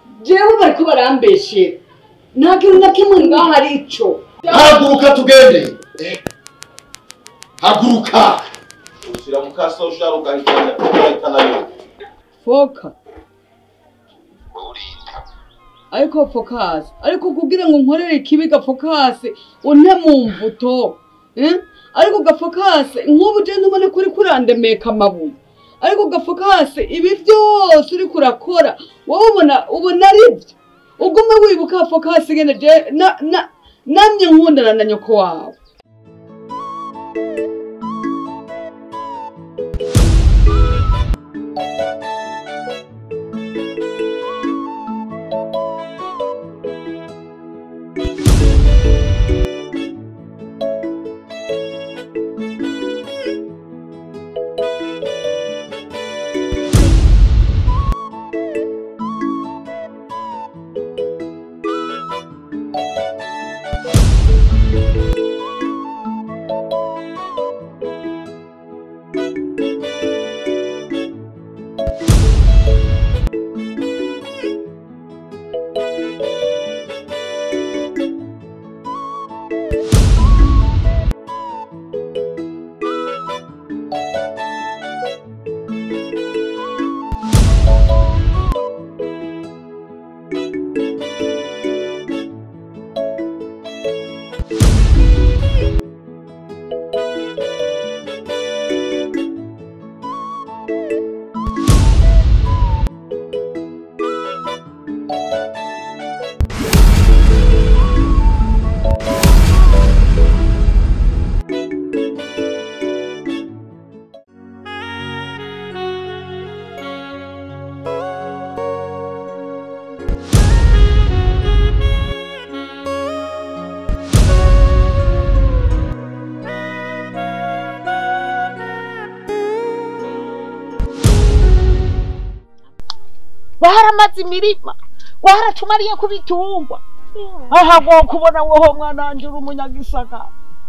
jewe bariko barambeshera nta kintu na kimwe ngaho ari ico haguruka tugende haguruka ushyira mu kaso ushaka ugahitana ugahitana yo foka ariko fokasi ariko kugira ngo nkorere ikibiga fokasi unte mu mvuto eh? ariko gafokasi nk'ubu je ntubone kuri kurandemeka amabuye ariko gafokasi ibi byose uri kurakora wowe ubona ubona ari byo ugume wibuka fokasi ngene je na na namye nkundana na nyoko wawe waramaze imirima waracumariye ku bitungwa aha ngo kubona woho mwana wanje uri umunyagisaka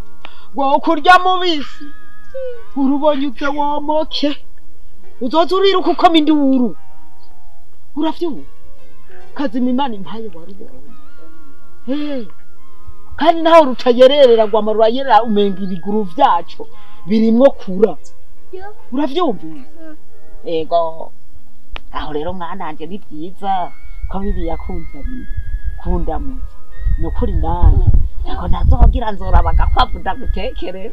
ngo kurya mubisi urubonye ute womoke uzoza uriruka ukoma induru uravyumva kazima imana impaye warubonye Eh, kandi naho rutayererera ngo amarura yerera umenga ibiguru vyaco birimwo kura uravyumvise ego aho rero mwananje ni byiza ko bibi yakunzaniye kundamuza ni ukuri nani ako ntazogira nzoraba agakwavu ndagutekerera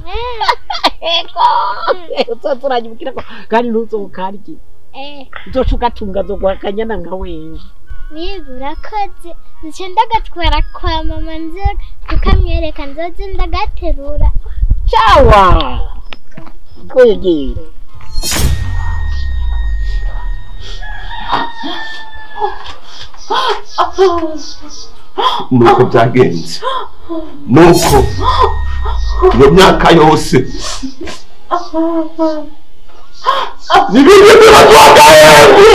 ego uzoza uranyibwira ko kandi ntuzokarye Eh, uzoca ugatunga zoguha akanyana nka wewe niba urakoze nzica ndagatwara kwa mama nze kukamwereka nzoze ndagaterura cawa kwegera nuko byagenze nuko iyo myaka yose nibindi bibazo agahembwe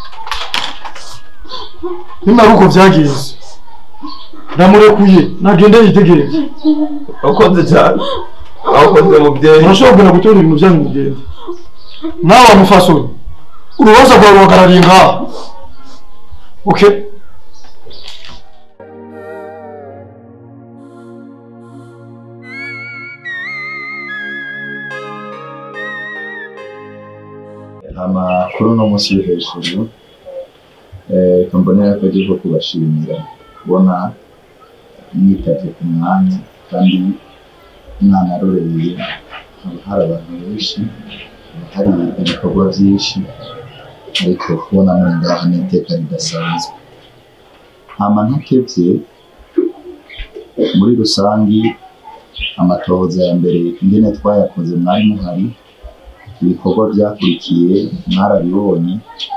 nimara uko byagenze ndamurekuye nagende yitegereze wakoze cyane wakoze mubyeyi urashobora gutora ibintu byanyu mugende nawe wamufasoni urubanza rwawe ruhagarariye ngaha okay amakuru no munsi yo hejuru eh, kambonera ko agiye kubashimira kubona mwitavye ku mwanya kandi mwanaroreye haba hari abantu benshi haba hari ibikorwa byinshi ariko kubona muri ngaha ni iteka ridasanzwe hama ntakevye muri rusangi amatohoza ya mbere ingene twayakoze mwari muhari ibikorwa byakurikiye mwarabibonye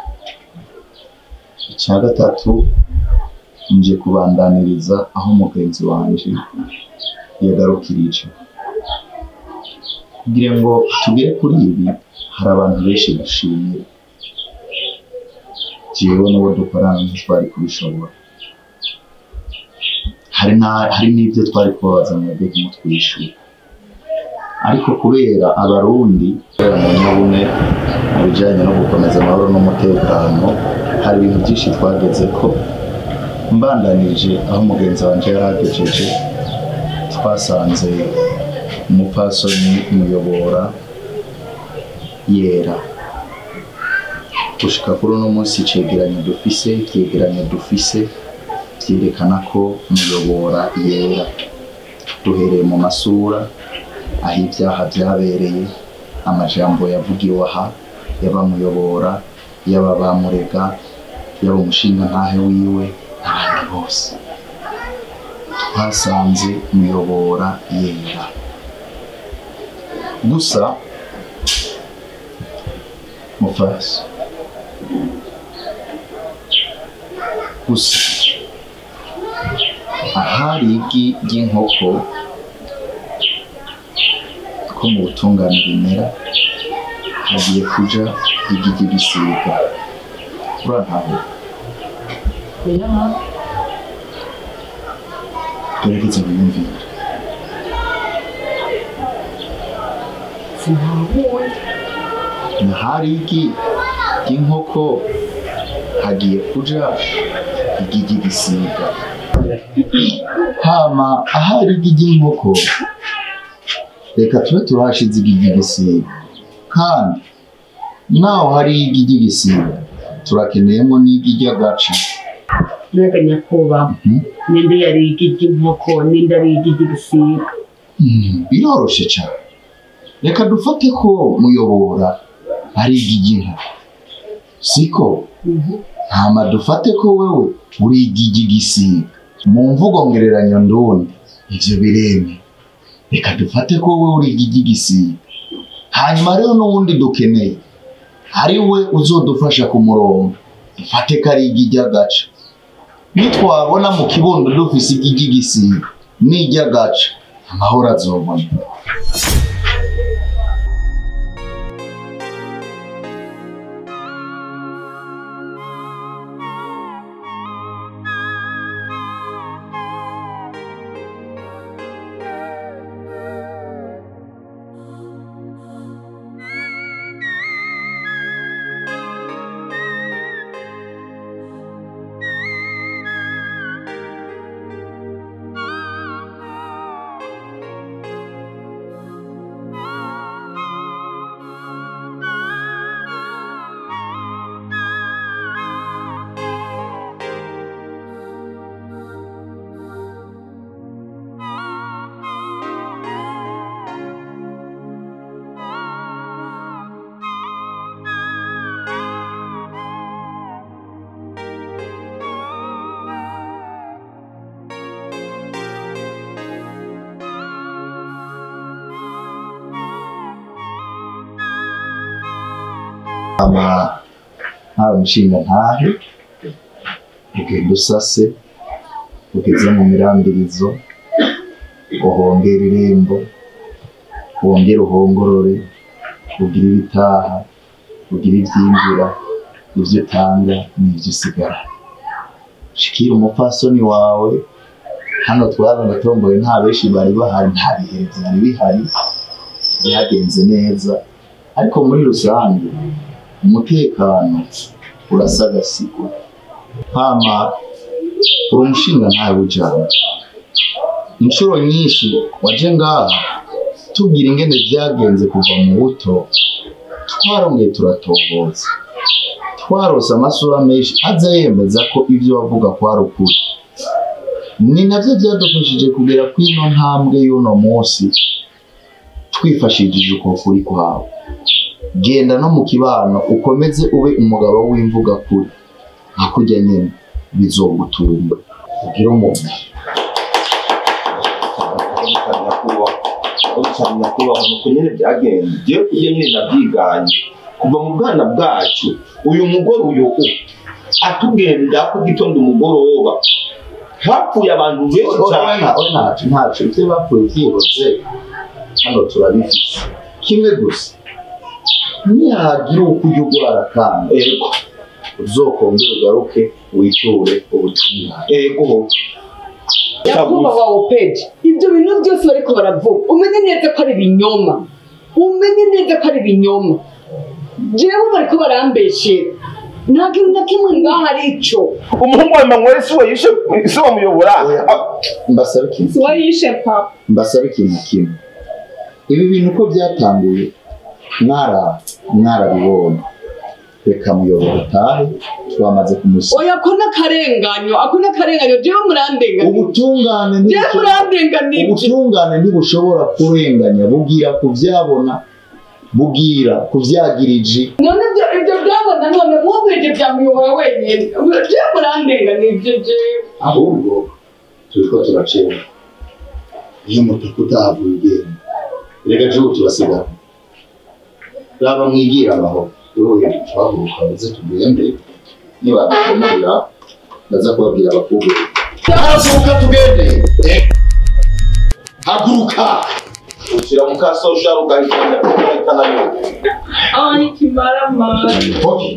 icya gatatu nje kubandaniriza aho mugenzi wanje yagarukirije kugira ngo tugere kuri ibi hari abantu benshi bashimira jewe n'uwo dukorana ntitwari kubishobora hari na- hari n'ibyo twari kubabaza mwebwe kumutwishyura ariko kubera abarundi kubera mu nyabune mu bijyanye no gukomeza amahoro n'umutekano hari ibintu byinshi twageze ko mbandanije aho mugenzi wanjye yari agejeje twasanze umupasoni umuyobora yera gushika kuri uno munsi icegeranyo dufise ivyegeranyo dufise vyerekana ko umuyobora yera duhereye mu masura aho ibyaha byabereye amajambo yavugiwe aha y'abamuyobora yaba bamurega yaba umushinga ntahe wiwe n'abandi bose twasanze umuyobora yera gusa mufasi gusa ahari igi ry'inkoko ko mu butungane bimera hagiye kuja igi ry'igisiga urantaho gerageza wiyumvire ahari igi ry'inkoko hagiye kuja igi ry'igisiga hama ahari igi ry'inkoko reka tube turahashize igi ry'igisiga kandi naho hari igi ry'igisiga turakeneyemo n'igi ry'agaca mbega nyakubahwa Mhm. ninde yari igi ry'inkoko ninde ari igi ry'igisiga Mm, biroroshe cyane reka dufate ko muyobora ari igi ry'inkoko siko ntama dufate ko wewe uri igi ry'igisiga mu mvugo ngereranyo ndundi ivyo bireme reka dufate ko wewe uri igi ry'igisiga hanyuma rero n'uwundi dukeneye ari we uzodufasha ku murongo dufate ko ari igi ry'agaca nitwabona mu kibondo dufise igi ry'igisiga n'iry'agaca amahoro azobona ama nta mushinga ntahe ugenda usase ugeze mu mirambirizo uhongera irembo wongere uhongorore ugire ibitaha ugire ibyinjira ibyo utanga n'ibyo usigara shikira umupfasoni wawe hano twabona tomboye nta benshi bari bahari nta bihe byari bihari byagenze neza ariko muri rusange umutekano urasagasigwa hama uri umushinga ntawe ujana inshuro nyinshi waje ngaha tubwira ingene byagenze kuva mu buto twarongeye turatoboza twarose amasura menshi aza yemeza ko ibyo wavuga kwari ukuri ni nabyo byadufashije kugera ku ino ntambwe y'uno munsi twifashishije uko kuri kwawe genda no mu kibano ukomeze ube umugabo w'imvuga kuri nka kujya nyine bizogutunga ugire umuntu cyane nyakubahwa nuko nyine byagenze ngiye kujya nyine nabyiganye kuva mu bwana bwacu uyu mugore uyu u atugenda ku gitondo umugoroba hapfuye abantu benshi cyane ntacu ntacu ibyo bapfuye byihuse hano turabifite kimwe gusa nihagira uko ujya urwara kandi ego uzokongera ugaruke witure ubutungane ego nyakubahwa wopeji ibyo bintu byose bariko baravuga umenye neza ko ari ibinyoma umenye neza ko ari ibinyoma jewe bariko barambeshera nta kintu na kimwe ngaho ari ico umuhungu wa Emmanuel si we yishe si we muyobora Oya. mbasabe ikintu wayishe papa mbasabe ikintu kimwe ibi bintu uko byatanguye mwara mwarabibonye reka muyobora utahe twamaze kumusiga oya ko n'akarenganyo ako n'akarenganyo jewe murandenganije ubutungane jewe ntibushobora- murandenganije ubutungane ntibushobora kurenganya bubwira ku byabona bubwira ku byagiriji none ibyo ibyo byabona none mwumvije byamuyobora wenyine jewe murandenganije jewe ahubwo turiko turacera iyo mutaka utahavuye ugenda reka jewe turasigara raba mwigira amahoro wowe twahaguruka baze tugende nibadukomorera ndaza kubabwira abakobwa haguruka tugende Eh. haguruka ushyira mu kasosha ugahitana ugahitana yo Ai, que maravilha. Okay.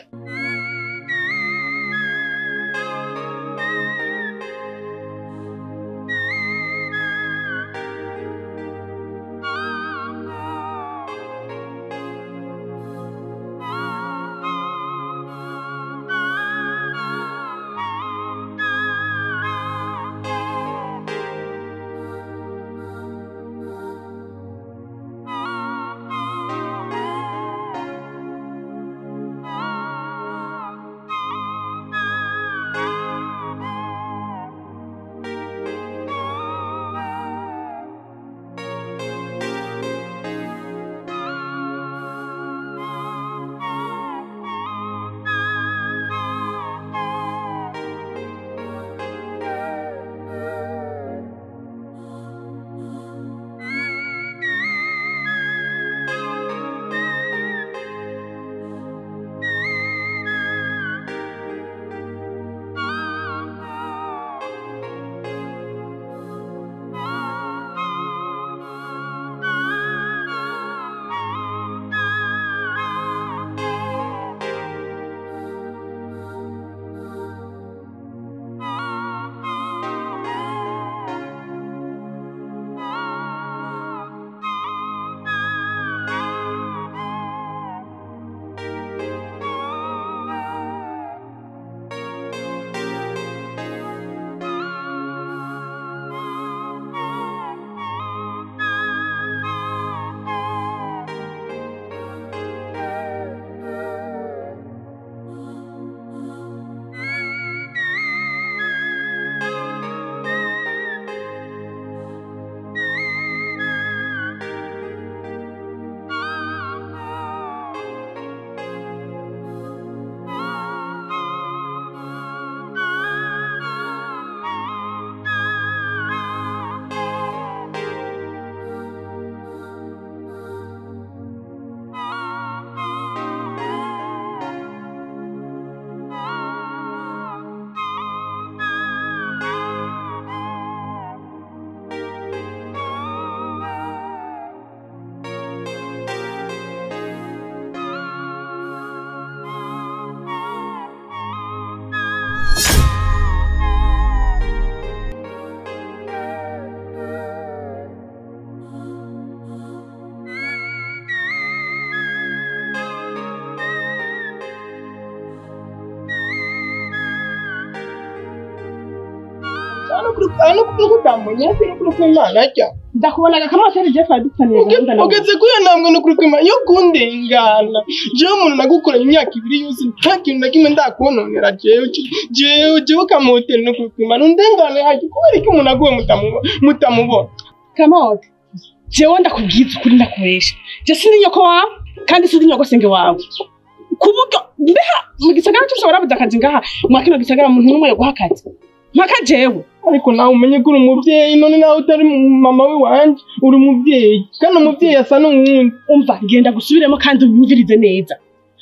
ndakubonaga kamaseri jeff adutaniye gahunda nawe ugeze kuri iyo ntambwe no kuri kwima yo kundengana jewe umuntu nagukoranye imyaka ibiri yose nta kintu na kimwe ndakononera jewe jewe jewe kamoteri no kuri kwima nundengane haje kubera iki umuntu aguwe mutamubo- mutamubona kamote jewe ndakubwiza ukuri ndakubesha je sindi nyoko wawe kandi sindi nyogosenge wawe ku buryo mbeha mu gisagara cyose warabuze akazi ngaha mwa kino gisagara umuntu n'umwe yoguha akazi mpaka jewe ariko nawe umenye ko uri umubyeyi none nawe utari mama we wanje uri umubyeyi kandi umubyeyi asa n'uwundi umva ngenda gusubiremo kandi unyumvirize neza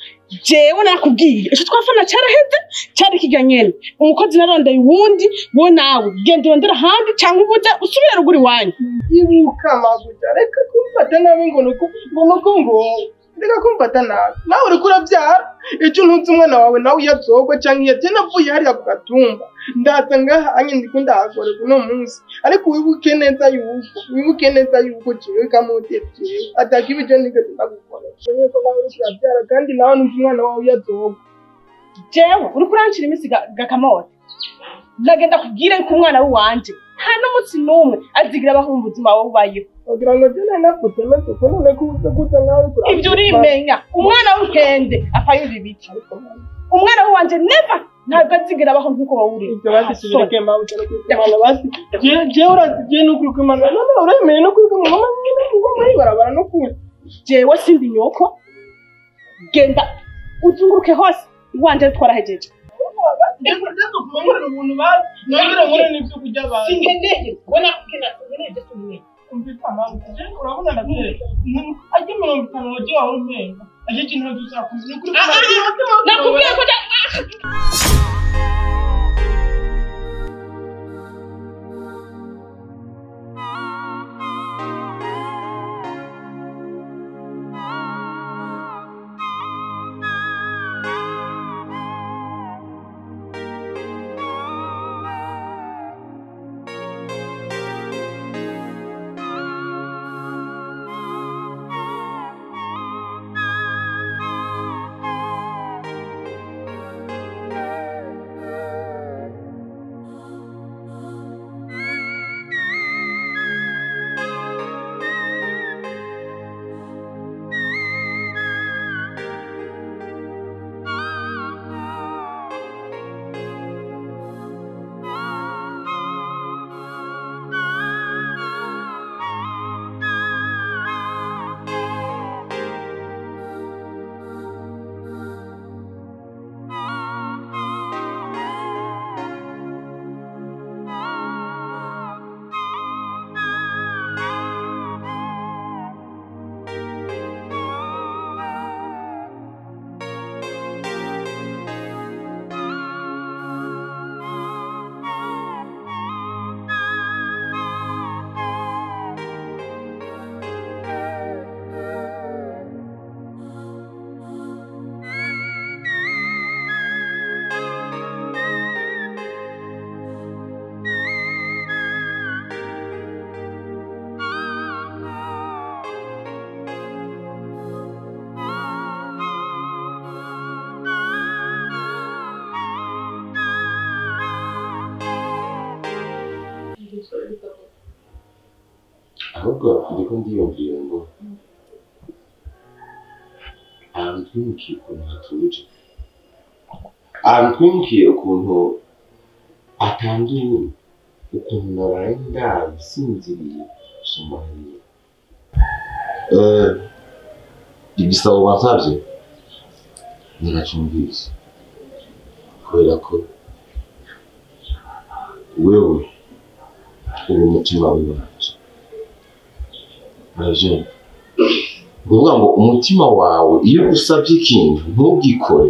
jewe nakubwiye ico twafana caraheze cari kirya nyene umukozi narondeye uwundi wo nawe genda urondera ahandi cyangwa ubuze usubire ruguru iwanyu ibuka maguja reka kumfata nabi ngo nuko ngo nuko ngo reka kumfata nabi nawe uriko urabyara ejo ntuzi umwana wawe nawe iyo azogwa cyangwa iyo agenda avuye hariya ku gatumba ndaza ngaha anye ndiko ndahagorerwa uno munsi ariko wibuke neza yuko wibuke neza yuko jewe kamoteri jewe ataka ibyo nigeze ndagukora umenye ko nawe uriko urabyara kandi nawe ntuzi umwana wawe iyo azogwa jewe uriko urancira iminsi ga- gakamote ndagenda kubwira yuko umwana w'iwanje nta n'umunsi n'umwe azigira abaho mu buzima wowe ubayeho kugira ngo jye nari nafute maze ko none ko uza gusa nkawe kuraba ibyo urimenya umwana w'inkende apfa yumva ibiti umwana w'iwanje neva ntabwo azigira abaho nk'uko wowe uri ibyo bazisubireke mawe cyane kuri kumana basi je- jewe urazi je no kuri kumana none uremeye no kuri kumana mama nyine ngoma yibarabara no kuri jewe sindi nyoko genda uzunguruke hose iwanje twarahejeje ubuntu bazi nongere nkore n'ibyo kurya bazi sinkeneye ubona kugenda sinkeneye ibyo tumwe umvise mpamvu je urabona natwe ajye mirongo itanu waje wawe umenga ajye ikintu tuzakuzi ni kuri kumana nakubwiye ko ahubwo ndiko ndiyumvira ngo ahantu twimukiye ukuntu hatuje ahantu twimukiye ukuntu atanduye ukuntu naraye ndabisinziriye gusoma hariya Eh, igisabo bansavye ntiracumvise kubera ko wewe uri umutima w'iwacu uraje ni ukuvuga ngo umutima wawe iyo usabye ikintu ntugikore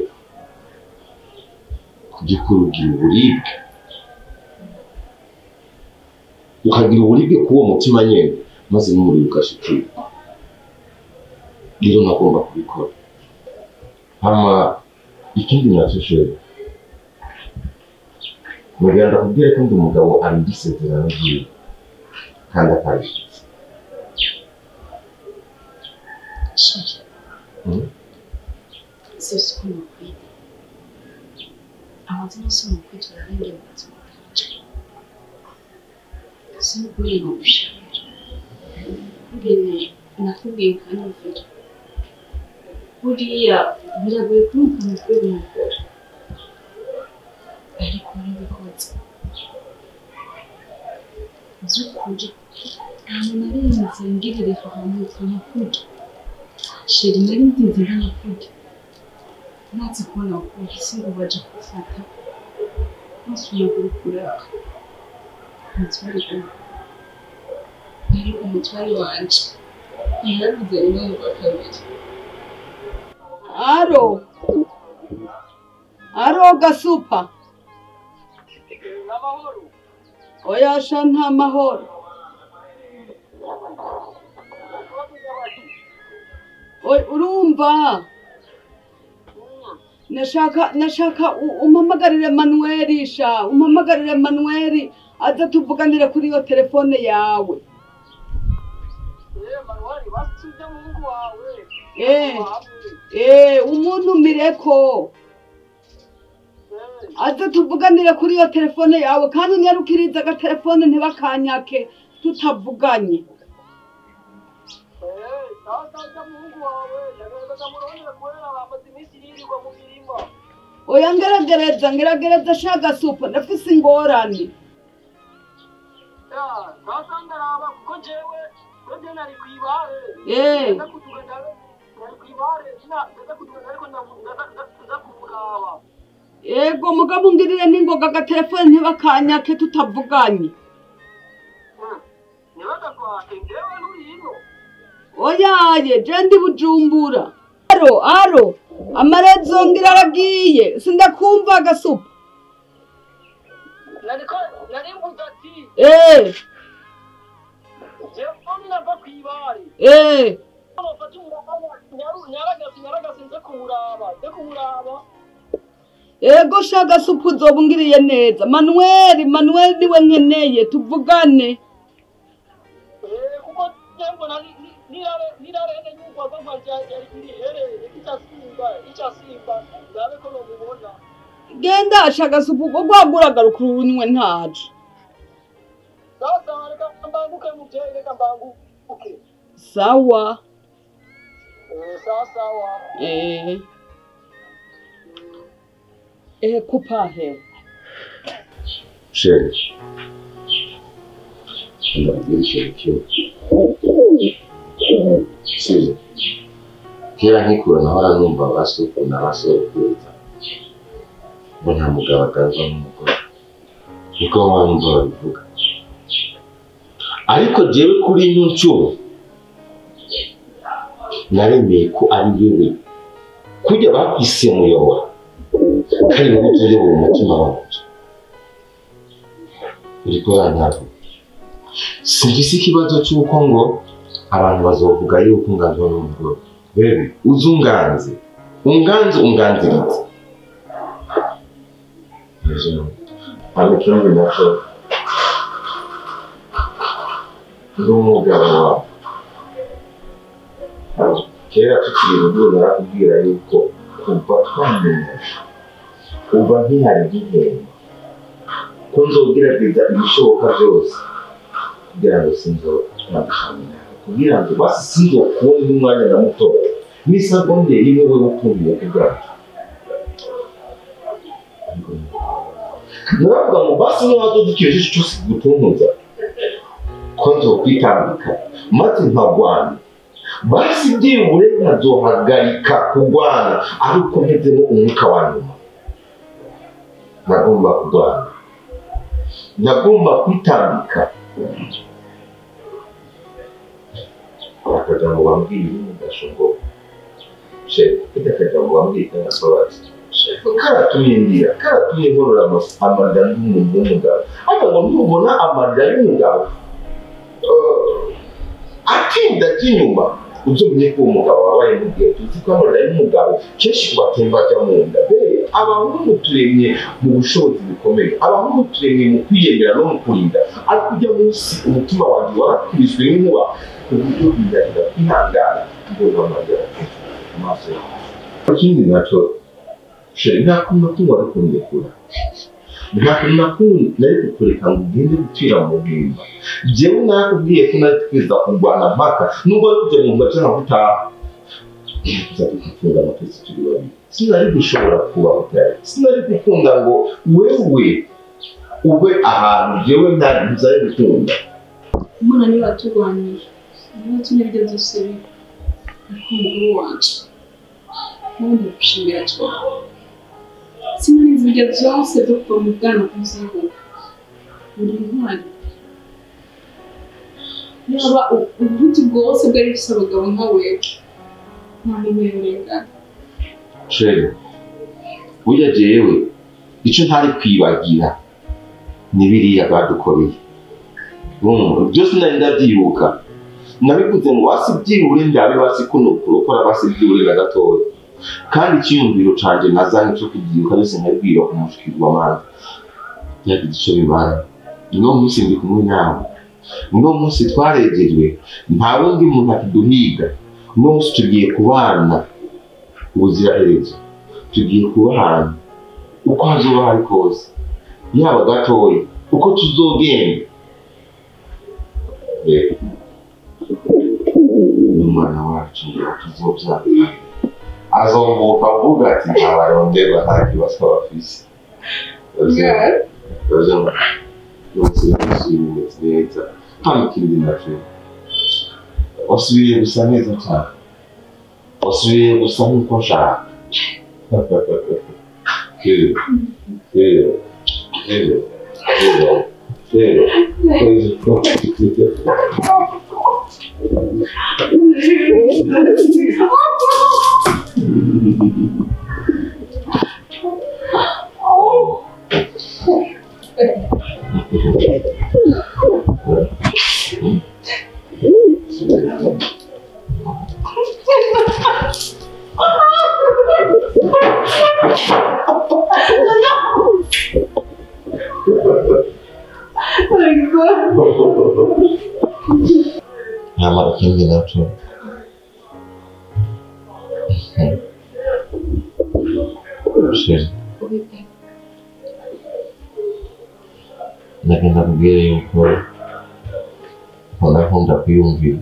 kugikora ugira uburibwe ukagira uburibwe k'uwo mutima nyine maze n'umuriro ugashikira rero ntagomba kubikora hama ikindi nacyo sheri mugenda ndakubwire ko ndi umugabo abindi isezerano ryiwe kandi akarishitse Shaka. Mm. Sio siku na kweli. Amazina sio na kwetu na wengi wanazungumza. Sio kweli na ushauri. Ngene nakubwiye ukanyumvira. Buriya biragoye kumva mu kweli umugore. Ariko narabikoze. By'ukuri ahantu narenze ngirire ahantu nkanakurya. sheri nari nzinze nkanakurya natse kubona polisi ngo baje kufata basubiye kurukura umutware umwe ariko umutware wanje yarabize rimwe mu wa kabiri aro aro gasupa oya sha nta mahoro Oy, urumva nashaka nashaka u- umpamagarire manuweli sha umpamagarire manuweli aze tuvuganire kuri iyo telefone yawe Eh, eh, umuntumireko aze tuvuganire kuri iyo telefone yawe kandi unyarukirize agatelefone ntibakanyake tutavuganye oya ngeragereza ngeragereza shaga supa ndafise ingorane Eh. yego mugabo ungirire n'ingoga agatelefone ntibakanyake tutavuganye oyaye je ndi bujumbura aro aro amarezo ngira aragiye sindakumva agasupa eh eh ego shaga supu uzoba ungiriye neza manuweli manuweli niwe nkeneye tuvugane genda shaga supu ubwo rwaguragaruka urunywe ntaje sawa eh eh kupahe Chérie, ndabwira ikintu kimwe sibyo kera nkikura nahora numva abasuku n'abasokuruza ngo nta mugabo aganzwa n'umugore niko wumva babivuga ariko jewe kuri ino nshuro naremeye ko ari wewe kujya bakwise muyobora kandi wowe utuyobora umutima wanjye uriko urantavu singise ikibazo cy'uko ngo abantu bazovuga yuko unganzwa n'umugore bebe uzi unganze unganze unganziritse kandi ikindi nacyo ndi umugabo wawe kera tukiri urugo narakubwira yuko kuva twamenya kuva nkihari nkihemba ko nzogerageza ibishoboka byose kugira ngo sinzotandukana kugira ngo basi sinzokubona n'umwanya na mutoya n'isegonde rimwe we ukumbuye ku bwacu naravuga ngo basi niba wadoda ikintu cyose gutuntuza ko nzokwitambika maze nkagwana basi byibure nkazohagarika kurwana ariko mpezemo umwuka wa nyuma nagomba kurwana nagomba kwitambika akajambo wambwiye mugashogo shefu kujya akajambo wambwiye kanasobanuye karatumye ndira karatumye nkorora ama- amarira y'umuntu w'umugabo ariko ngo ntubona amarira y'umugabo eh, atinda ajya inyuma uzumenye ko uwo mugabo wabaye mu gihe tuzi ko amarira y'umugabo kenshi batemba ajya mu nda mbere abahungu turemye mu bushobozi bukomeye abahungu turemye mu kwiyemera no mu kurinda ariko ujya munsi umutima wanjye warakubiswe n'inkuba ku buryo bigaragara kwihangana mbona amarira mu maso yawe ikindi nacyo sheri nta kuntu na kumwe wari kundekura nta kuntu na kumwe nari kukureka ngo ugende gupfira mu bwimba jewe narakubwiye ko nari twiza kurwana mpaka nubwo ari kujya mu gace nka gutaha tuza tugafunga amatesi turi babiri sinari gushobora kubaho cyane sinari gukunda ngo wewe ube ahantu jewe ntari ntuzari gukunda Imana niba yaturwaniye niba tumye ibyo byose biba ariko umugore wacu nawe ndagushimira cyane sinanizi ibyo byose byo kuva mu bwana kuziho uri intwari yaba u- ubuhuti bwose bwari bufite abagabo nka wewe nta muntu yorengana sheri burya jewe icyo ntari kwibagira ni biriya badukoreye Urumva? byose nari ndabyibuka nabivuze ngo basi byibure ndabe basi kuno kurokora basi byibure na gatoya kandi icyiyumviro canje nazanye cyo kubyiruka byose nkabwira umushikirwa manje yagize icyo bibaye uno munsi ndi kumwe nawe uno munsi twarejejwe nta wundi muntu akiduhiga uno munsi tugiye kubana ubuziraherezo tugiye kubana uko hazoba hari kose yaba gatoya uko tuzogenda rero n'umwana wacu ngo tuzobyara azombuka avuga ati ntabaronderwa nta kibazo bafise Urabona? yose yishimye neza nta n'ikindi nacyo wasubiye gusa neza cyane wasubiye gusa nk'uko nshaka rero rero rero rero rero nyamara ikindi nacyo sheri ndagenda kubwira yuko nkunda nkunda kwiyumvira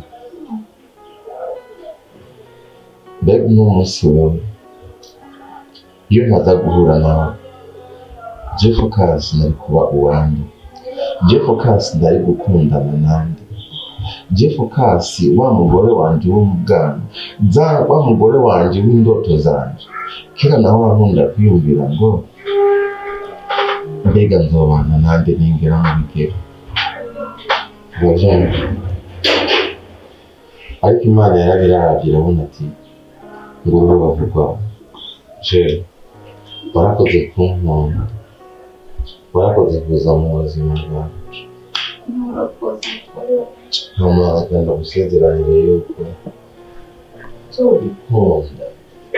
mbega uno munsi wewe iyo ntaza guhura nawe jeff kasi nari kuba uwanjye jeff kasi ndari gukundana nande jeff kasi wa mugore wanje wo mu bwana za wa mugore wanje w'indoto zanje kera nawe nkunda kwiyumvira ngo mbega nzobana nande ningera mu bigero urajana ariko imana yarabirabye irabona ati ngo urubavu rwawe jeri warakoze kunkunda warakoze kuza mu buzima bwawe mama agenda gusezeranire yuko uzobikunda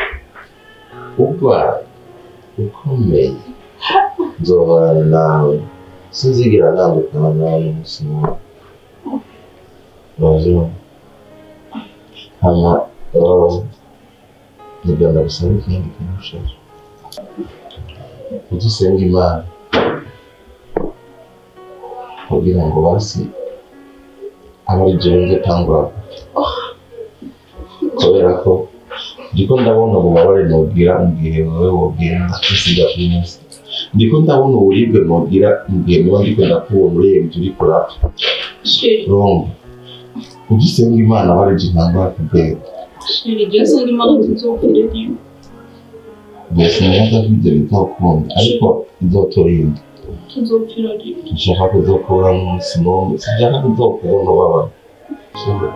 urwaye ukomeye nzobana nawe sinzigera ntandukana nawe umunsi n'umwe urabona hama nigenda gusaba ikindi kintu ushaka ujye usenga imana kugira ngo basi abe ari jyewe nzatangura kubera ko ndiko ndabona ububabare nubwira mbwihe wowe wobwira ndakisiga ku munsi ndiko ndabona uburibwe nubwira mbwihe niba ndiko ndakubona urebye uri kurapfa urumva ujye usenga imana abe ari jye ntangura kubwira Sheri, Jesse ndi imana tuzopfire rimwe. mbese neza ko ibyo bizakunda ariko izoturinda Tuzopfira rimwe. nshaka kuzokubura umunsi n'umwe sinshaka kuzokubona ubabaye Sibyo?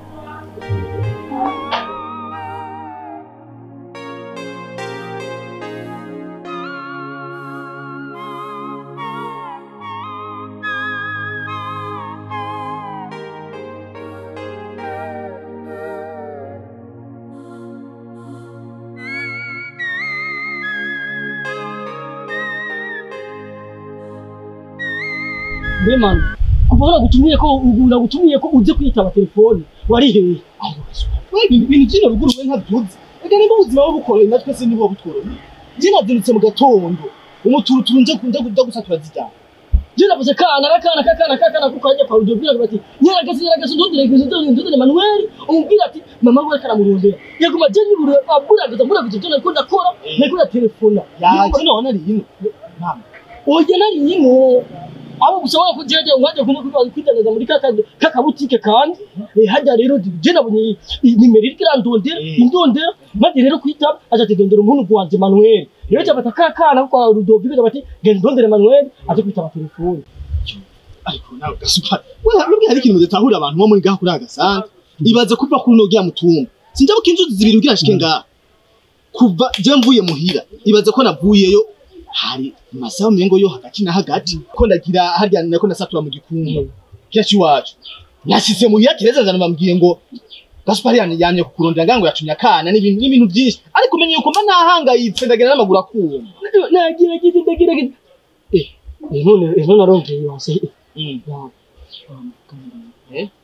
Bemana kuva nagutumiye ko nagutumiye ko uze kwitaba telefone wari hehe ibintu byino biguru we ntabyuzi ega niba ubuzima buba bukoreye natwe se niba butworoye njye nazindutse mu gatondo umuturuturu nje kunja kuja gusatura zijyana njye navuze kana rakana kakana kakana kuko ajya kwa rudio bwira bati nyaragase nyaragase ndondere ndondere ndondere Manuel umubwira ati mama we karamurondera yaguma je nibure aburagiza muragiza byo nariko ndakora nariko ndatelefona yaje none ari hino mama oje nari hino abo gushobora kujeje umwaje kuno kwidandaza muri kaka kakabutike kandi eh, hajya rero je nabonye nimero iriko irandondera indondera maze rero kwitaba aja ati dondera umuntu wanje Manuel rero cyabata kakana kwa Rudoviko bati genda ndondere Manuel aje kwitaba telefone ariko nawe gasupa wewe nubwo hari ikintu mudatahura abantu bo muri gaha kuri agasanga ibaze kuva kuri nogia mutumba sinjya ko inzuzi zibiri ugira shike ngaha kuva je mvuye muhira ibaze ko navuyeyo hari masaha mengo yo hagati na hagati ko ndagira harya nako nasatura mu gikumba kyaci wacu nashyize muhira kireza nzana bambwiye ngo gasupari yamye yamye kukurondera ngango yacumye akana n'ibintu n'ibintu byinshi ariko umenye yuko mba nahangayitse ndagenda n'amaguru akuma nagira giti ndagira giti eh eh, none eh, none arongeye yose Mm. Ya. Eh?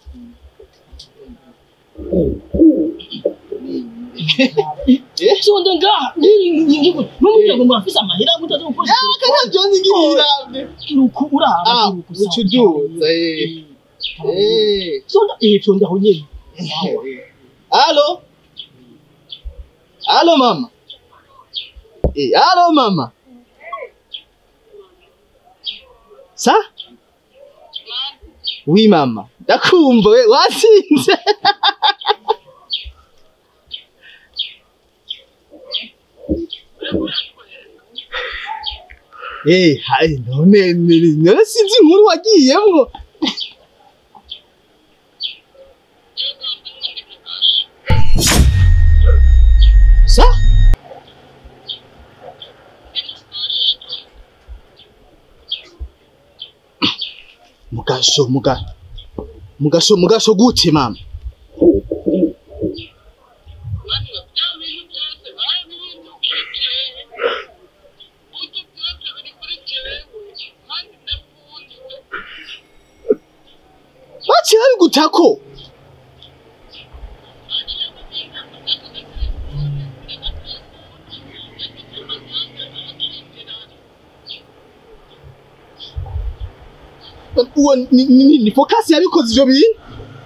sonde ngaha n'umuryango ngo afise amahera mutaze gukora kana byonzi ngirira kiruku uraba ah kiruku ucu duza eh eh sonde eh sonde aho nyene Allo Allo mama Eh allo mama Sa Oui mama Ndakumva we watsinze Eh hai none none sinzi inkuru wagiyemwo Sa Mugasho muga Mugasho mugasho gute mama Baciye babigutako uwo ni, ni, ni, ni focus yabikoze ivyo bintu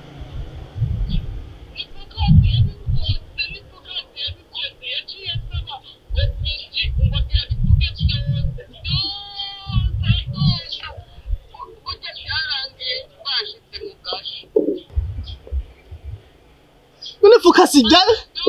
none focus ijya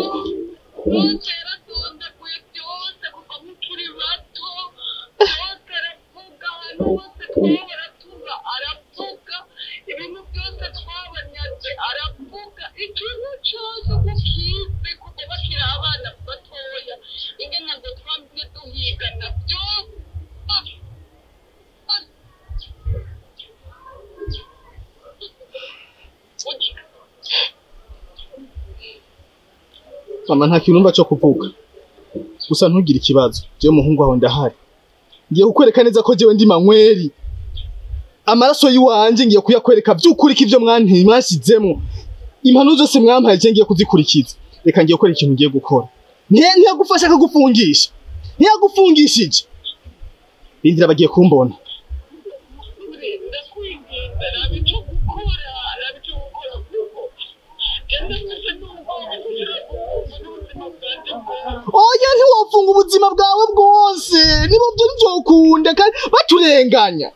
mama nta kintu numva cyo kuvuga gusa ntugire ikibazo jewe umuhungu wawe ndahari ngiye kukwereka neza ko jewe ndi manyweri amaraso yiwanje ngiye kuyakwereka by'ukuri ko ivyo mwanti mwashizemo impanuro zose mwampaye je ngiye kuzikurikiza reka ngiye gukora ikintu ngiye gukora ntiya ntiyagufasha akagufungisha ntiyagufungishije rindira bagiye kumbona oya ntiwafunga ubuzima bwawe bwose niba byo ntibyokunda kandi baturenganya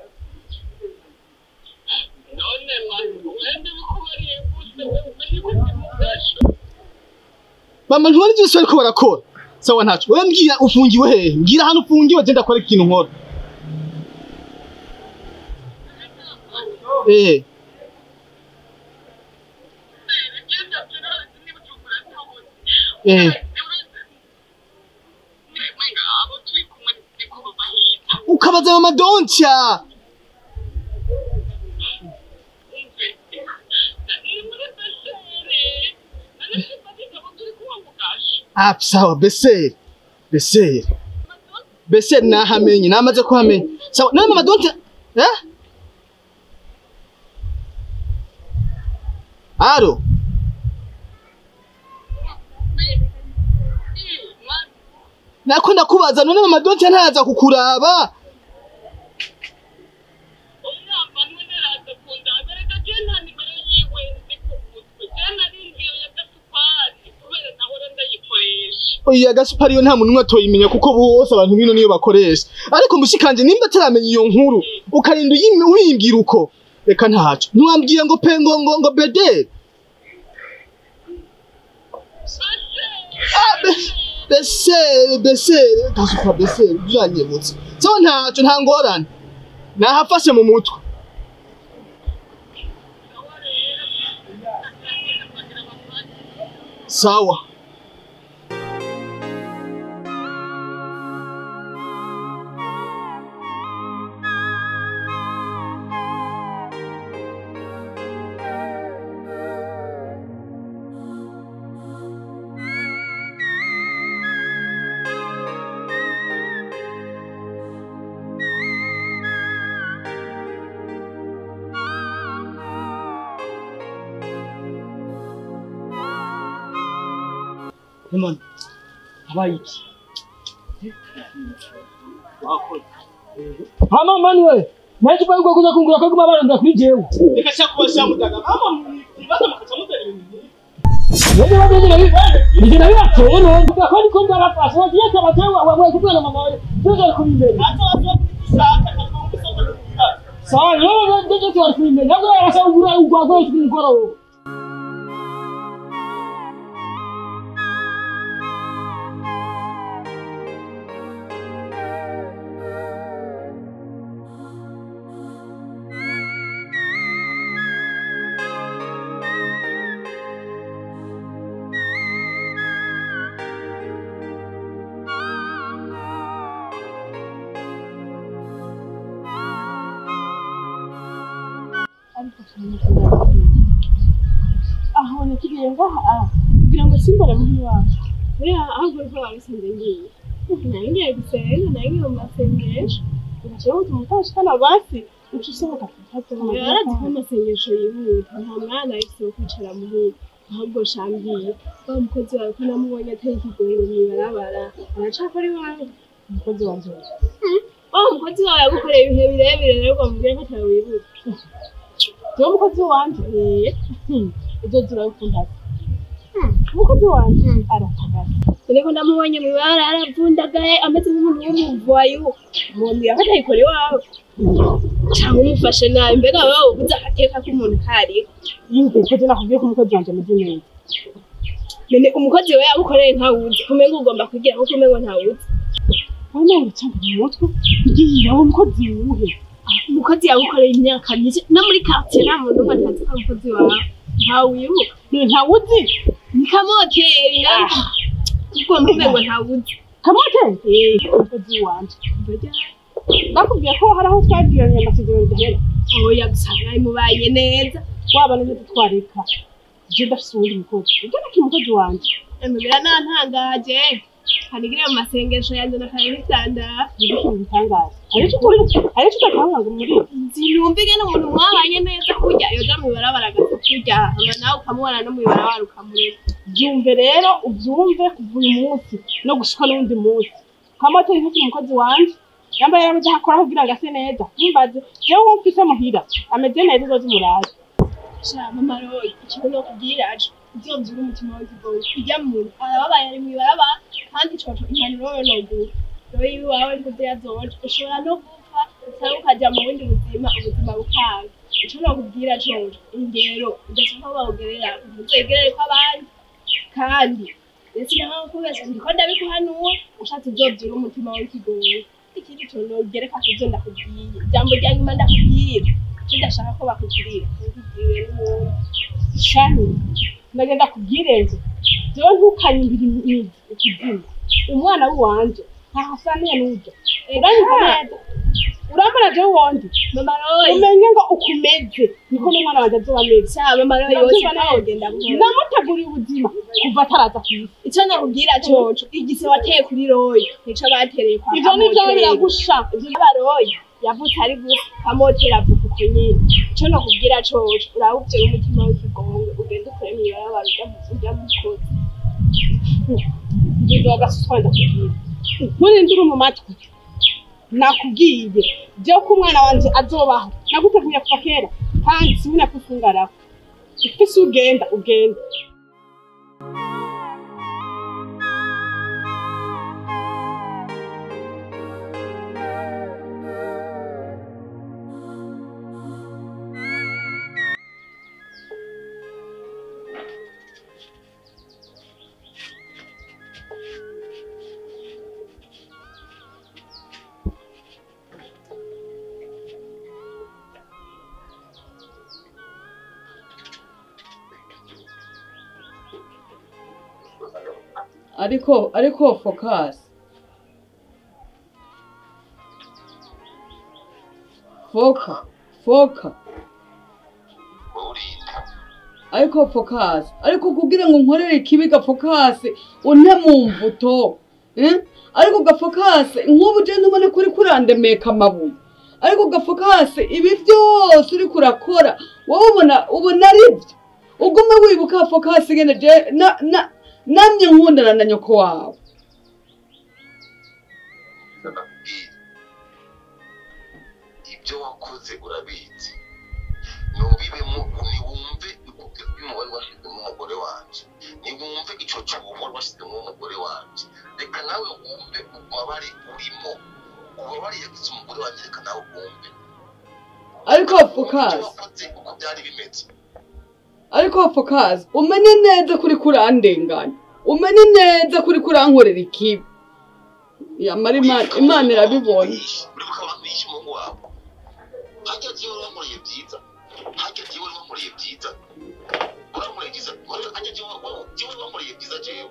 mama ntubona ibyo byose bariko barakora sawa ntacyo wowe mbwira ufungiwe hehe mbwira ahantu ufungiwe genda akora ikintu nkora eh eh ukabaza mama doncha Ah, sawa beseri beseri beseri nahamenye namaze kuhamenya sawa none mama doncha eh aro nako ndakubaza none mama doncha ntaza kukuraba oya gasupari yo nta muntu umwe atoyimenya kuko bose abantu bino niyo bakoresha ariko mushikanje nimba ataramenya iyo nkuru ukarinda uyimi- uyimbwira uko reka ntaco ntiwambwiye ngo pe ngo ngo ngo bederi Ah, be- besere besere gasupa besere byanyibutse so ntaco nta ngorane nahafashe mu mutwe sawa none habaye iki hama manuel naje kwa yuko kuza kungura ko guma barondera kuri jewe reka sha kubasha mutaga mama mwibaza makaca mutera ibintu Nende wabye nabi nije nabi bateye none ko niko ndarafasha wagiye tabatewe wawe kubera mama wawe ndio kuri imbere sawa ndio ndio ndio kuri imbere ntabwo yarasha ugura ugwa kuri mugoroba ariko aho nakiriye ngaha kugira ngo simbara muhiri wawe buriya ahubwo ko babisanze ngiye nari ngiye gusenga nari ngiye mu masengesho ugashyiraho utumutashikana basi uca usohoka yarazi ko amasengesho yihuta nta mwana ahise wo kwicara muhira ahubwo shambiye wa mukozi wawe ko namubonye ateye ikigongo mw'ibarabara aracakora iwawe umukozi wanje wa mukozi wawe yagukoreye ibihe birebire rero ngo mubwire ko atawe wibuka Jewe umukozi wanje uzoza urabikunda umukozi wanje aratagaza ariko ndamubonye mu ibara aravundagaye ameze nk'umuntu w'umuvayo umuntu yafata ayikora iwawe cyangwa umufashe nabi mbega wowe ubuze agateka k'umuntu kariho yumve ko je nakubwiye ko umukozi wanje ameze neza none umukozi we yagukoreye ntawuzi kumenga ugomba kugira kuko umengo ntawuzi wowe nawe uracanga mu mutwe ngiye aho umukozi wuhe umukozi yagukoreye imyaka myinshi no muri quartier nta muntu umwe atazi ko ari umukozi wawe ntawibuka ntawuzi ni kamoteri ngaha kuko mvuge ntawuzi kamoteri eh umukozi wanje bakubwiye ko hari aho twagiranye amasezerano dahera oya gusa mwari mubanye neza waba neza tutwareka je ndafise uwundi mukozi ibyo naki umukozi wanje emubira nantangaje kanigire mu masengesho yanjye na kare bitandara nibiki bitangaje ariko ukuri ariko utatanga ngo muri sinumvige n'umuntu mwabanye neza kurya yoja mu ibarabara agasa kurya hama nawe ukamubona no mu ibarabara ukamureka byumve rero ubyumve kuva uyu munsi no gushika n'undi munsi kamoteri nk'iki umukozi wanje yambaye yarabuze aho akora kugira ngo ase neza ntumbaze jewe uwo mfise muhira ameze neza uzoze umuraje sha mama royi ikintu no kubwira aje uzobyura umutima w'ikigoyi ujya mu arababaye ari mu ibarabara kandi coco impanuro yo nogura royi iwawe nkuze yazoje ushobora no gupfa cyangwa ukajya mu bundi buzima ubuzima bukanga ico nokubwira coco ingero udashaka ko bawugerera ntuzegerere ko abandi kandi ndetse naho kubesha ndiko ndabikuhanura ushatse uzobyura umutima w'ikigoyi ikindi kintu nogereka kuvyo ndakubwiye ijambo rya nyuma ndakubwira icyo ndashaka ko bakugirira ntugirire n'umuntu shani ndagenda kubwire nje jewe ntukanyumbira imizi ikuzimu umwana w'iwanje ntahasaniye n'urya uranyumva neza urambona jewe wondi mama royi umenye ngo ukumeze niko n'umwana wanje azoba ameze sha mama royi yose ntawugenda buhoro namuteguriye ubuzima kuva ataraza ku isi icyo nakubwira coco igise wateye kuri royi nico batereye kwa ivyo nivyo biragusha ivyo baroyi yavutse ari gusa kamotera avuka uko nyene ico nakubwira coco uraba umutima w'ikigongo ugenda ukore mw'ibarabara ujya mukozi ngizo agasuswa ndakubwira nturindire mu matwi nakubwiye jewe ko umwana wanje azobaho naguteguye kuva kera kandi simuna kufungaraho ufise ugenda ugenda ariko ariko focus foka foka ariko focus ariko kugira ngo nkorere ikibiga focus une mu mvuto eh? ariko gafocus nk'ubu je ndubone kuri kurandemeka amabuye ariko gafocus ibi byose uri kurakora wowe ubona ubona ari byo ugume wibuka focus gene je na na namye nkundana na nyoko wawe ndababwira ibyo wakoze urabizi ntubibemo niwumve umubare washyizemo umugore wanjye niwumve icyo cyuho wari washyizemo umugore wanjye reka nawe wumve ububabare urimo ububabare yagize umugore wanjye reka nawe wumve ariko fokazi wakoze uko byari bimeze ariko fokazi umenye neza kuri kurandenganya umenye neza kuri kurankorera ikibi yamara imana imana irabibona uribuka abantu bishe umuhungu wabo hajya jyewe wankoreye byiza hajya jyewe wankoreye byiza urankoreye byiza hajya jyewe jyewe wankoreye byiza jyewe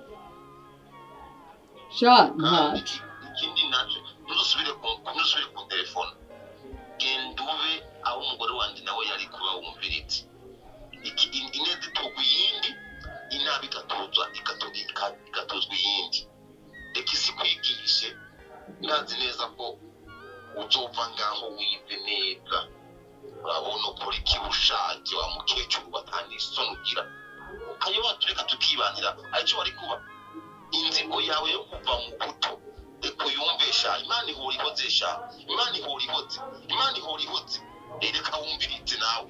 sha ntacyo ikindi nacyo ntuzusubire ku ntuzusubire ku telefone genda ube aho umugore wanjye nawe yari kuba wumvira iti iki ineza itogwa iyindi inabi igatozwa igato- ika- igatozwa iyindi reka isi kwigishe ntazi neza ko uzova ngaho wive neza urabona ukora ikibushake wa mukecuru batanga isoni ugira ayo watureka tukibanira aricyo wari kuba inzigo yawe yo kuva mu buto reka uyumve sha imana ihora ihoze sha imana ihora ihoze imana ihora ihoze reka wumviritse nawe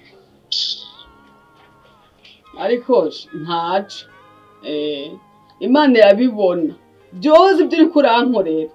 ariko ntacyo Eh, imana irabibona byose ibyo uri kurankorera